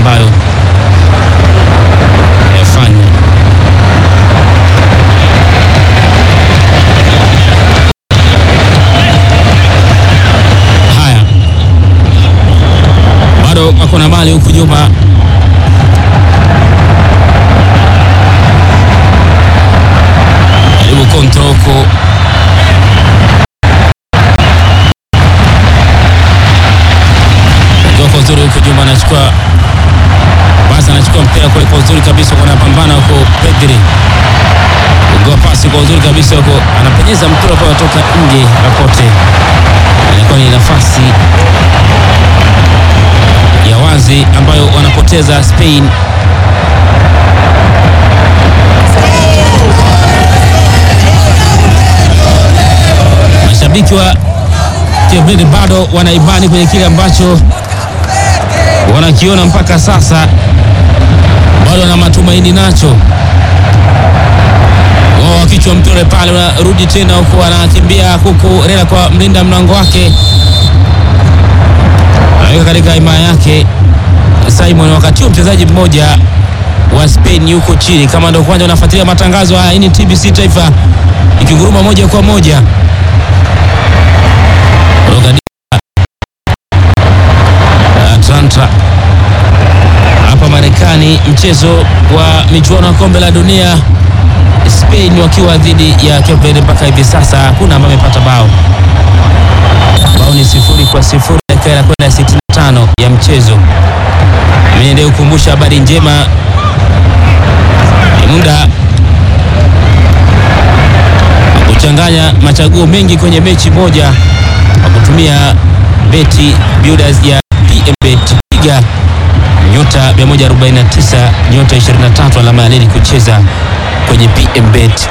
ambayo yafanya haya. Bado wako na mali huku nyuma, jaribu kontrol huku kwa uzuri huko nyuma, anachukua basi, anachukua mpira kule kwa uzuri kabisa, kwa anapambana huko Pedri ugoa pasi kwa uzuri kabisa huko, anapenyeza mpira kwa kutoka nje Laporte. Ilikuwa ni nafasi ya wazi ambayo wanapoteza Spain. Mashabiki wa Cape Verde bado wanaibani kwenye kile ambacho wanakiona mpaka sasa, bado wana matumaini nacho. Wao wakichwa mtore pale, wanarudi tena huku, anakimbia huku Rela kwa mlinda mlango wake, anaweka katika himaya yake Simon. Wakati huo mchezaji mmoja wa Spain yuko chini. Kama ndio kwanza unafuatilia matangazo haya, hii ni TBC Taifa ikinguruma moja kwa moja kutoka Atlanta hapa Marekani, mchezo wa michuano ya kombe la dunia, Spain wakiwa dhidi ya Cape Verde. Mpaka hivi sasa hakuna ambaye amepata bao, bao ni sifuri kwa sifuri, dakika ya kwenda 65 ya mchezo. Mimi ndio kukumbusha habari njema, ni muda wa kuchanganya machaguo mengi kwenye mechi moja kwa kutumia beti builders ya PMBet piga nyota 149 nyota 23 alama ya leli kucheza kwenye PMBet.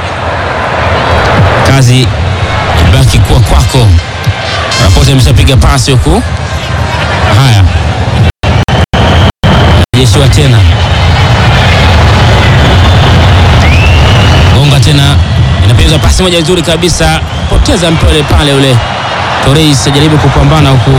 Kazi ibaki kuwa kwako. Rapote ameshapiga pasi huku. Haya, jeshiwa tena gonga tena, inapigwa pasi moja nzuri kabisa, poteza mpole pale ule Torres ajaribu kupambana huku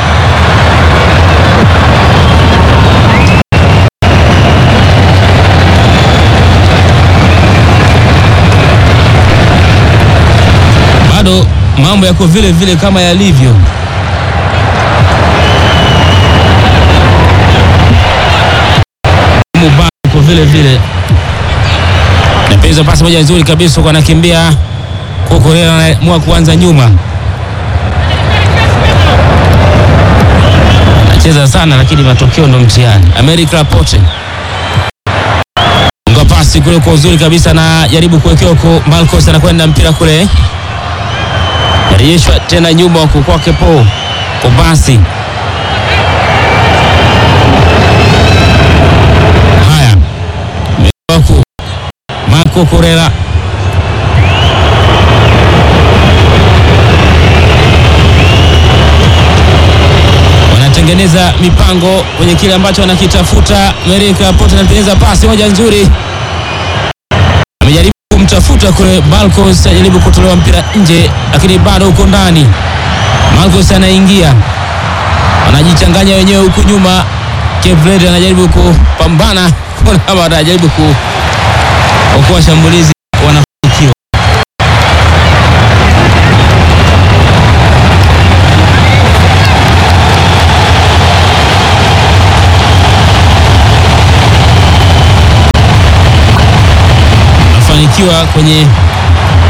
bado mambo yako vile vile kama yalivyo. Bado vile vile napeza pasi moja nzuri kabisa kwa anakimbia Kokorela anaamua kuanza nyuma cheza sana lakini matokeo ndo mtihani. America Laporte unga pasi kule kwa uzuri kabisa, na jaribu kuwekea huko. Marcos anakwenda mpira kule, narejeshwa tena nyuma huko kwake po Kobasi. Haya, huku Marco Correa tengeneza mipango kwenye kile ambacho anakitafuta. America Laporte anatengeneza pasi moja nzuri, amejaribu kumtafuta kule Marcos, ajaribu kutolewa mpira nje, lakini bado huko ndani. Marcos anaingia, wanajichanganya wenyewe huku nyuma. Cape Verde anajaribu kupambana, anajaribu kuokoa shambulizi, wanafanikiwa. fanikiwa kwenye